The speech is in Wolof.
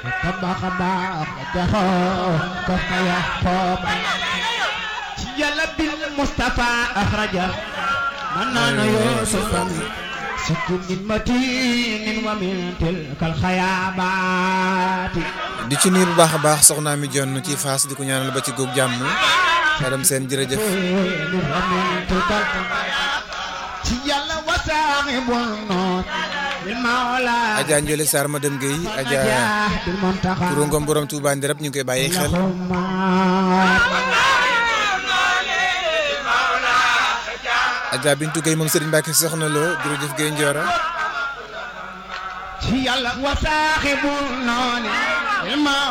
tabax baax jaxoo ko faya xooba ci yàlla bil Mustafa axraja man naana Yuusufan sikkin min matinin wa min tilkal xayaabaati di ci nuyu bu baax a baax soxnaa mi jonn ci faas di ko ñaanal ba ci góog jàmm madame seen jërëjëf wa min tilkal ci yàlla wasaaxibul noon bil mawla Adja Ndiolé Sarr madame Guèye Adja bil muntaxa Kourou Ngom borom Touba Ndirab ñu ngi koy bàyyi xel Adja Bintou Guèye moom Serigne Mbacke soxna loo jërëjëf Guèye Ndiora ci yàlla wasaaxibul noon